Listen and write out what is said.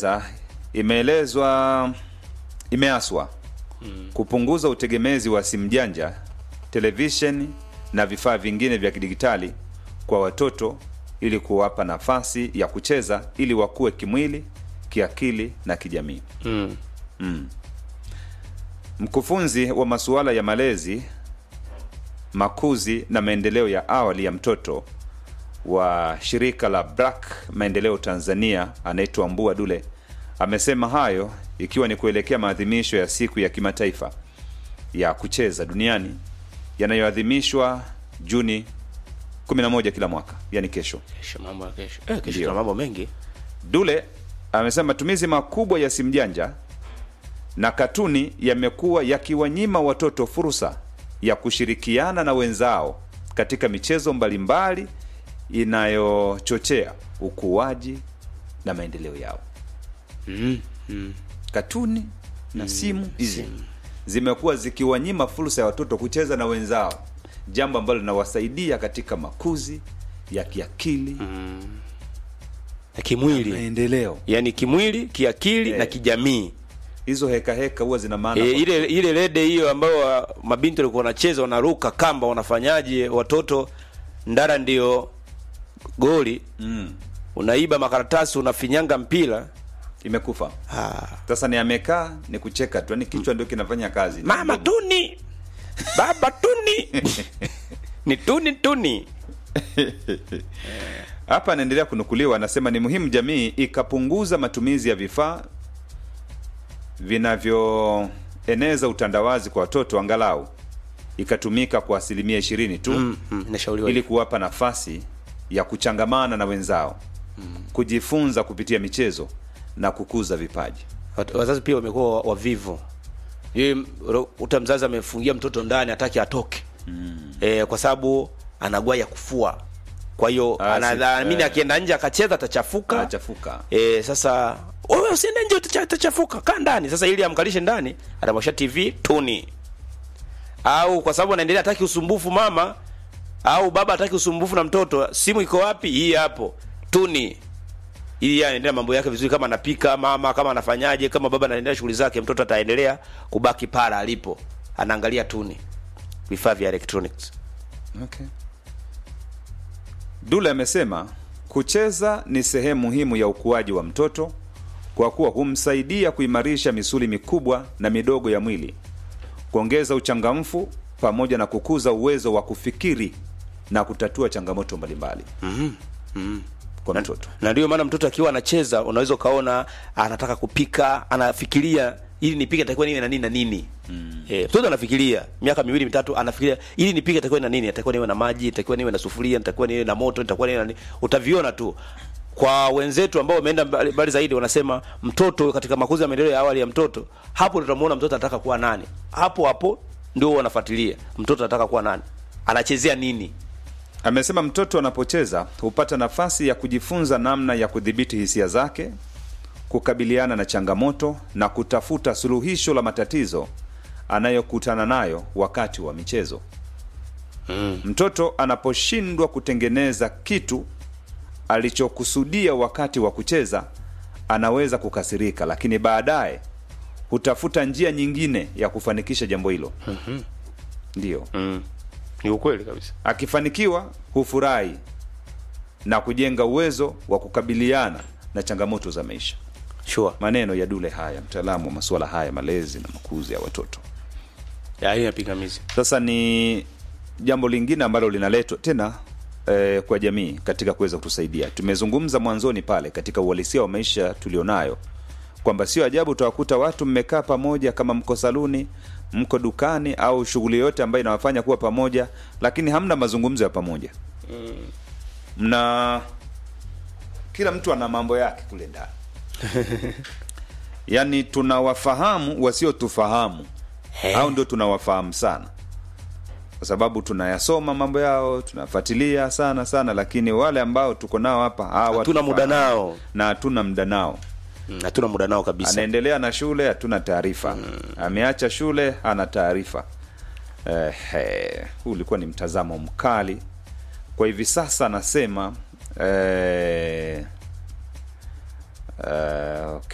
sekta imeelezwa imeaswa kupunguza utegemezi wa simu janja, televisheni na vifaa vingine vya kidigitali kwa watoto ili kuwapa nafasi ya kucheza ili wakue kimwili, kiakili na kijamii. Mm. Mkufunzi wa masuala ya malezi, makuzi na maendeleo ya awali ya mtoto wa shirika la BRAC Maendeleo Tanzania anaitwa Mbua Dule amesema hayo ikiwa ni kuelekea maadhimisho ya siku ya kimataifa ya kucheza duniani yanayoadhimishwa Juni 11 kila mwaka, yani kesho. Kesho mambo ya kesho. Eh, kesho Ndio. tuna mambo mengi. Dule amesema matumizi makubwa ya simu janja na katuni yamekuwa yakiwanyima watoto fursa ya kushirikiana na wenzao katika michezo mbalimbali inayochochea ukuaji na maendeleo yao. Mm. Mm. Katuni na simu hizi zimekuwa zikiwanyima fursa ya watoto kucheza na wenzao, jambo ambalo linawasaidia katika makuzi ya kiakili Na kimwili. maendeleo. Yaani kimwili, kiakili Eh. na kijamii. Hizo heka heka huwa zina maana E, kwa- ile ile rede hiyo ambayo wa- mabinti walikuwa wanacheza wanaruka kamba wanafanyaje watoto ndara ndio goli mm. unaiba makaratasi unafinyanga mpira imekufa ah. sasa ni amekaa ni kucheka tu yani kichwa ndio kinafanya kazi mama tuni baba tuni ni tuni tuni hapa anaendelea kunukuliwa anasema ni muhimu jamii ikapunguza matumizi ya vifaa vinavyoeneza utandawazi kwa watoto angalau ikatumika kwa asilimia ishirini tu mm, mm, inashauriwa ili hivyo. kuwapa nafasi ya kuchangamana na wenzao kujifunza kupitia michezo na kukuza vipaji Wat- wazazi pia wamekuwa wa- wavivu Yeye, ro- uta mzazi amefungia mtoto ndani hataki atoke mm. e, kwa sababu anagua ya kufua kwa hiyo Ah, si- anadhamini eh. akienda nje akacheza atachafuka anachafuka e, sasa wewe usiende nje utacha- utachafuka kaa ndani sasa ili amkalishe ndani atamwasha tv tuni au kwa sababu anaendelea hataki usumbufu mama au baba hataki usumbufu na mtoto simu iko wapi hii hapo tuni ili yeye anaendelea mambo yake vizuri kama anapika mama kama anafanyaje kama baba anaendelea shughuli zake mtoto ataendelea kubaki para alipo anaangalia tuni vifaa vya electronics Okay. Dule amesema kucheza ni sehemu muhimu ya ukuaji wa mtoto kwa kuwa humsaidia kuimarisha misuli mikubwa na midogo ya mwili, kuongeza uchangamfu pamoja na kukuza uwezo wa kufikiri na kutatua changamoto mbalimbali kwa mtoto. na ndio maana mtoto akiwa anacheza unaweza ukaona anataka kupika anafikiria ili nipike takiwa niwe na nini na nini mm. e, mtoto anafikiria miaka miwili mitatu anafikiria ili nipike takiwa na nini takiwa niwe na maji takiwa niwe na sufuria takiwa niwe na moto takiwa niwe na nini utaviona tu kwa wenzetu ambao wameenda mbali mbali zaidi wanasema mtoto katika makuzi ya maendeleo ya awali ya mtoto hapo ndio tutamuona mtoto anataka kuwa nani hapo hapo ndio wanafuatilia mtoto anataka kuwa nani anachezea nini Amesema mtoto anapocheza hupata nafasi ya kujifunza namna ya kudhibiti hisia zake, kukabiliana na changamoto na kutafuta suluhisho la matatizo anayokutana nayo wakati wa michezo. mm. Mtoto anaposhindwa kutengeneza kitu alichokusudia wakati wa kucheza, anaweza kukasirika, lakini baadaye hutafuta njia nyingine ya kufanikisha jambo hilo. Ndiyo. Mm. ni ukweli kabisa Akifanikiwa hufurahi na kujenga uwezo wa kukabiliana na changamoto za maisha. sure Maneno ya Dule haya, mtaalamu wa masuala haya malezi na makuzi ya watoto. ya hiyo pingamizi Sasa ni jambo lingine ambalo linaletwa tena eh, kwa jamii katika kuweza kutusaidia. Tumezungumza mwanzoni pale katika uhalisia wa maisha tulionayo kwamba sio ajabu utawakuta watu mmekaa pamoja, kama mko saluni, mko dukani au shughuli yoyote ambayo inawafanya kuwa pamoja, lakini hamna mazungumzo ya pamoja mna kila mtu ana mambo yake kule ndani yaani tunawafahamu wasiotufahamu au ndio tunawafahamu sana kwa sababu tunayasoma mambo yao tunafuatilia sana sana lakini wale ambao tuko nao hapa hawa Hatuna muda tufahamu. nao. na hatuna muda nao Mm, hatuna muda nao kabisa anaendelea na shule hatuna taarifa ameacha shule hana taarifa eh, huu ulikuwa ni mtazamo mkali kwa hivi sasa anasema eh, eh, okay.